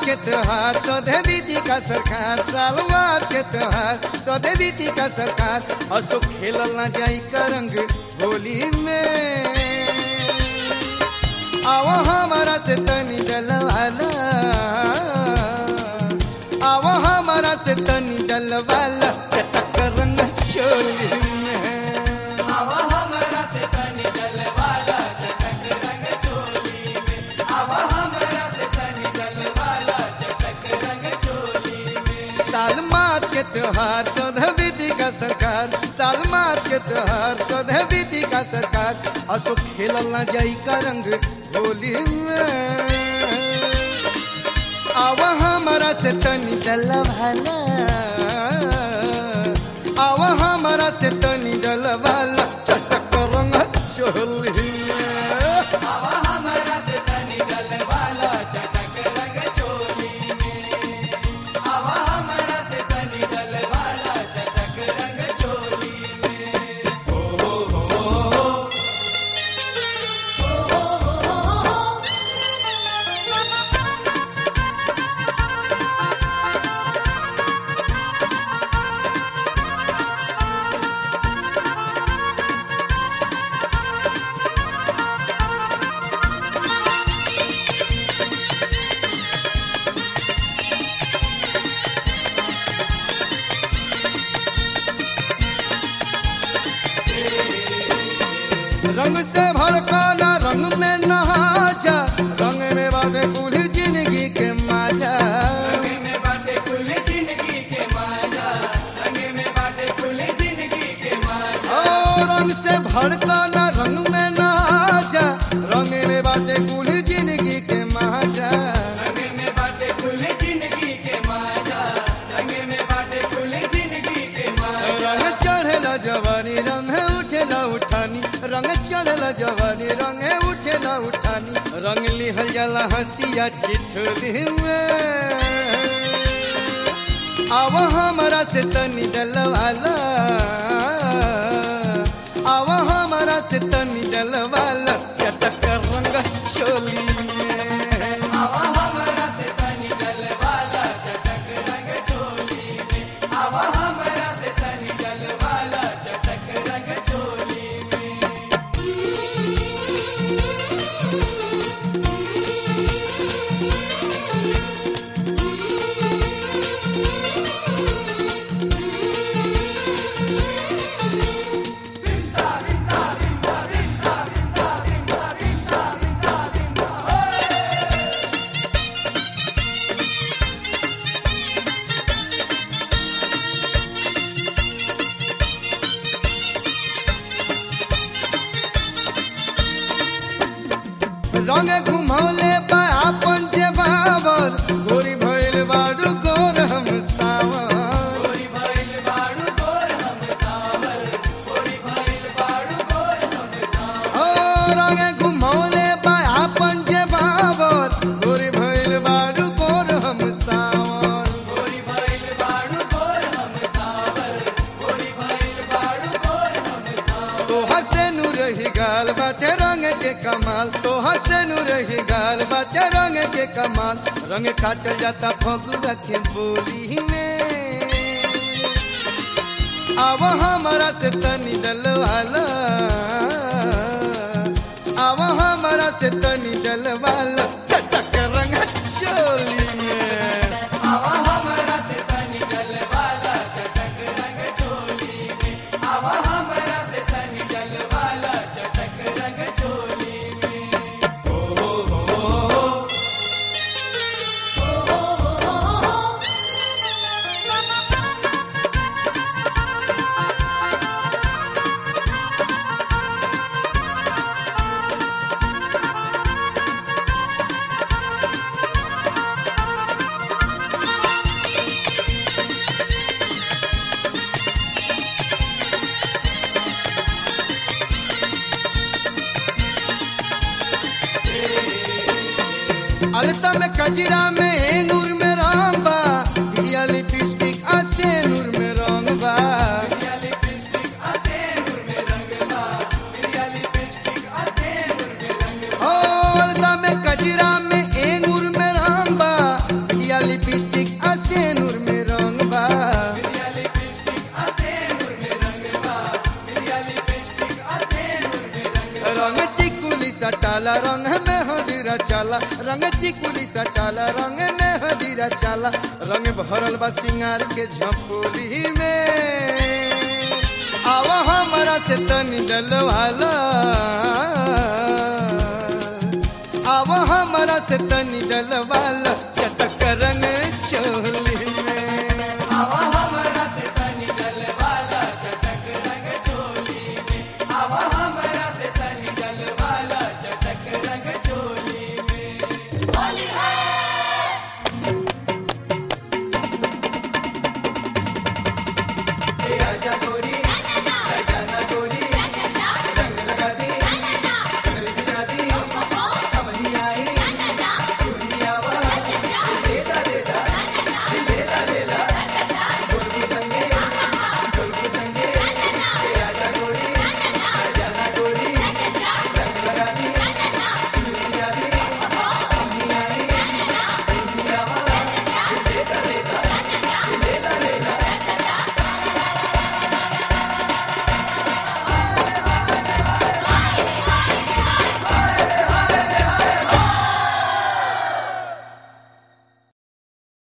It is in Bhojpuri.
के त्योहार सौदे बीती का सरकार सालवार के त्योहार सौदे बीती का सरकार असो खेलल ना जाई करंग होली में आओ हमारा से तनी डलवाला आओ हमारा से तनी डलवाला चटक रंग चोली में आवा हमरा से तनी डलवाला चटक रंग चोली में आवा हमरा से तनी डलवाला चटक रंग चोली में साल मात के त्योहार सौदह विधि का सरकार साल मात के त्योहार सौदह विधि का सरकार असो खेलल ना जाई का रंग होली में आवा हमारा से तनी डलवाला आवा हमारा से तनी डलवाला चटक रंग चोली में आवा हमरा से तनी डलवाला चटक रंग चोली में आवा हमरा से तनी डलवाला चटक रंग चोली में रंग से भड़काना रंग में नहा जा रंग में बाबे कुल जिंदगी के माजा रंग में बाटे कुल जिंदगी के माजा रंग में बाटे कुल जिंदगी के माजा ओ रंग से भड़काना रंग में नहा जा रंग में बाटे कुल जिंदगी के माजा रंग में बाटे कुल जिंदगी के माजा रंग में बाटे कुल जिंदगी के माजा रंग चढ़ेला जवानी रंग उठेला उठानी रंग चढ़ेला जवानी रंग उठेला उठानी रंग लिहल जाला हंसिया ठिठोली में आव हमारा से तनी डलवाला आव हमारा से तनी डलवाला चटक रंग चोली में आवा हमरा से तनी डलवाला चटक रंग चोली में आवा हमरा से तनी डलवाला चटक रंग चोली में रंग घुमौले बा अपन जे बाबर गोरी भइल बाडू गोर हम सावर गोरी भइल बाड़ू गोर हम सावर गोरी भइल बाड़ू गोर हम सावर ओ रंग घुमौले बा अपन जे बाबर गोरी भइल बाडू गोर हम सावर गोरी भइल बाड़ू गोर हम सावर गोरी भइल बाड़ू गोर हम सावर तोहर से नु रही गाल बाटे रंग के कमाल तोहर से नु रही गाल बाटे रंग के कमाल रंग काटल जाता फगुआ के बोली में आव हमारा से तनी डलवाला आव हमारा से तनी डलवाला चटक रंग चोली में आवा हमरा से तनी डलवाला चटक रंग चोली में आवा हमरा से तनी डलवाला चटक रंग चोली में अलता में कजरा में है नूर में रामबा पिया लिपस्टिक आसे नूर में रंगबा पिया लिपस्टिक आसे नूर में रंगला पिया लिपस्टिक आसे नूर में रंगला ओ अलता में कजरा में ए नूर में रामबा सटाला रंग में हदीरा चाला रंग चिकुली सटाला रंग में हदीरा चाला रंग भरल बा सिंगार के झपोली में आवा हमारा से तनी डलवाला